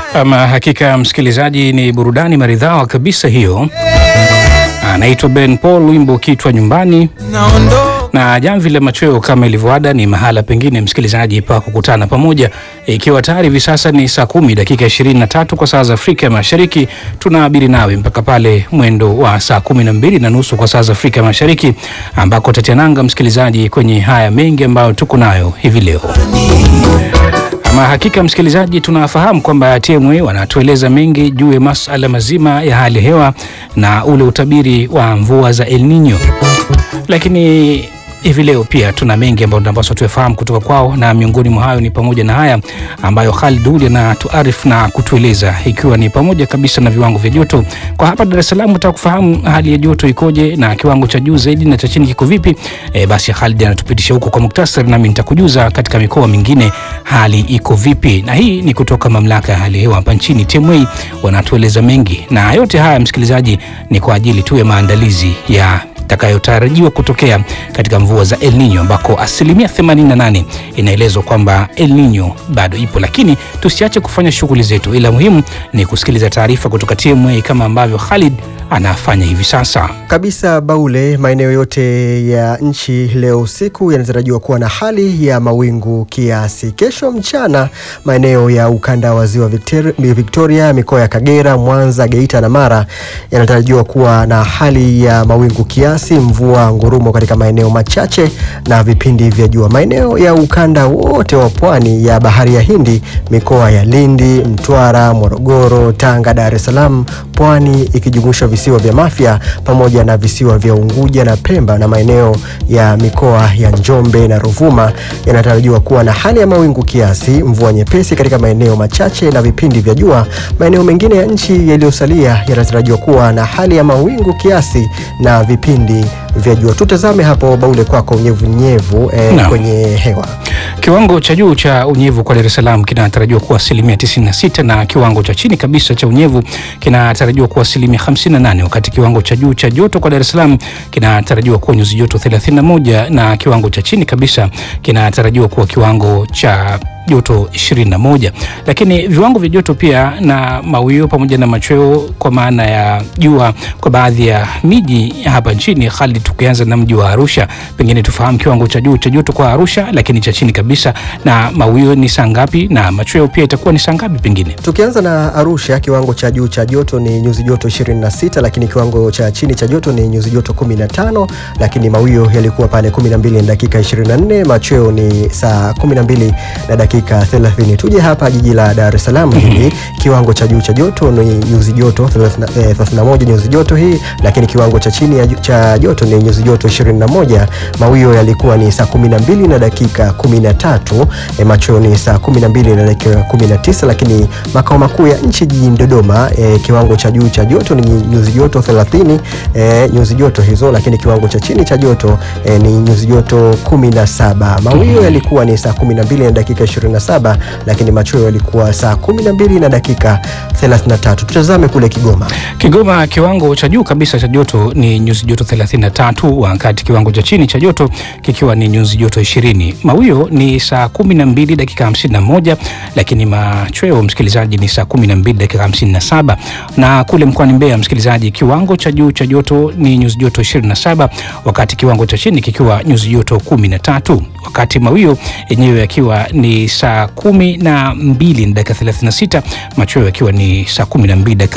Ama hakika msikilizaji, ni burudani maridhawa kabisa hiyo. Anaitwa Ben Paul, wimbo kitwa nyumbani na jamvi la machweo. Kama ilivyoada, ni mahala pengine msikilizaji pa kukutana pamoja, ikiwa tayari hivi sasa ni saa kumi dakika ishirini na tatu kwa saa za Afrika ya Mashariki. Tunaabiri nawe mpaka pale mwendo wa saa kumi na mbili na nusu kwa saa za Afrika ya Mashariki, ambako tatiananga msikilizaji kwenye haya mengi ambayo tuko nayo hivi leo. Ama hakika msikilizaji, tunafahamu kwamba TMA wanatueleza mengi juu ya masala mazima ya hali ya hewa na ule utabiri wa mvua za El Nino, lakini hivi leo pia tuna mengi ambayo tunapaswa tuyafahamu kutoka kwao, na miongoni mwa hayo ni pamoja na haya ambayo Khalid Huli anatuarifu na kutueleza, ikiwa ni pamoja kabisa na viwango vya joto kwa hapa Dar es Salaam. Tutaka kufahamu hali ya joto ikoje na kiwango cha juu zaidi na cha chini kiko vipi? E, basi Khalid anatupitisha huko kwa muktasari, nami nitakujuza katika mikoa mingine hali iko vipi, na hii ni kutoka mamlaka ya hali ya hewa hapa nchini TMA, wanatueleza mengi, na yote haya msikilizaji, ni kwa ajili tu ya maandalizi ya itakayotarajiwa kutokea katika mvua za El Nino ambako asilimia 88 inaelezwa kwamba El Nino bado ipo, lakini tusiache kufanya shughuli zetu, ila muhimu ni kusikiliza taarifa kutoka TMA kama ambavyo Khalid anafanya hivi sasa kabisa. Baule, maeneo yote ya nchi leo usiku yanatarajiwa kuwa na hali ya mawingu kiasi. Kesho mchana, maeneo ya ukanda wa ziwa Victoria, mikoa ya Kagera, Mwanza, Geita na Mara yanatarajiwa kuwa na hali ya mawingu kiasi, mvua ngurumo katika maeneo machache na vipindi vya jua. Maeneo ya ukanda wote wa pwani ya bahari ya Hindi, mikoa ya Lindi, Mtwara, Morogoro, Tanga, Dar es Salaam, pwani ikijumuisha visiwa vya Mafia pamoja na visiwa vya Unguja na Pemba na maeneo ya mikoa ya Njombe na Ruvuma yanatarajiwa kuwa na hali ya mawingu kiasi, mvua nyepesi katika maeneo machache na vipindi vya jua. Maeneo mengine ya nchi yaliyosalia yanatarajiwa kuwa na hali ya mawingu kiasi na vipindi vya jua. Tutazame hapo Baule kwako unyevunyevu eh, No. kwenye hewa Kiwango cha juu cha unyevu kwa Dar es Salaam kinatarajiwa kuwa asilimia 96 na kiwango cha chini kabisa cha unyevu kinatarajiwa kuwa asilimia 58, wakati kiwango cha juu cha joto kwa Dar es Salaam kinatarajiwa kuwa nyuzi joto 31 na kiwango cha chini kabisa kinatarajiwa kuwa kiwango cha joto 21. Lakini viwango vya joto pia na mawio pamoja na machweo kwa maana ya jua kwa baadhi ya miji hapa nchini. Hali tukianza na mji wa Arusha, pengine tufahamu kiwango cha juu cha joto kwa Arusha, lakini cha chini kabisa na mawio ni saa ngapi na machweo pia itakuwa ni saa ngapi pengine? Tukianza na Arusha, kiwango cha juu cha joto ni nyuzi joto 26, lakini kiwango cha chini cha joto ni nyuzi joto 15, lakini mawio yalikuwa pale 12 na dakika 24, machweo ni saa 12 na dakika 30. Tuje hapa jiji la Dar es Salaam hili, kiwango cha juu cha joto ni nyuzi joto 30, eh, 31 nyuzi joto hii, lakini kiwango cha chini ya ju- cha joto ni nyuzi joto 21, mawio yalikuwa ni saa 12 na dakika 13, eh, machweo ni saa 12 na dakika 19, lakini makao makuu ya nchi jijini Dodoma eh, kiwango cha juu cha joto ni nyuzi joto 30 eh, nyuzi joto hizo, lakini kiwango cha chini cha joto eh, ni nyuzi joto 17. Mawio yalikuwa ni saa 12 na dakika 27, lakini machweo yalikuwa saa 12 na dakika 33. Tutazame kule Kigoma. Kigoma kiwango cha juu kabisa cha joto ni nyuzi joto 33, wakati kiwango cha chini cha joto kikiwa ni nyuzi joto 20. Mawio ni saa 12 dakika 51, lakini machweo msikilizaji ni saa 12 dakika 57. Na kule mkoani Mbeya msikilizaji, kiwango cha juu cha joto ni nyuzi joto 27, wakati kiwango cha chini kikiwa nyuzi joto 13, wakati mawio yenyewe yakiwa ni saa 12 na dakika 36, machweo yakiwa ni saa 12 dakika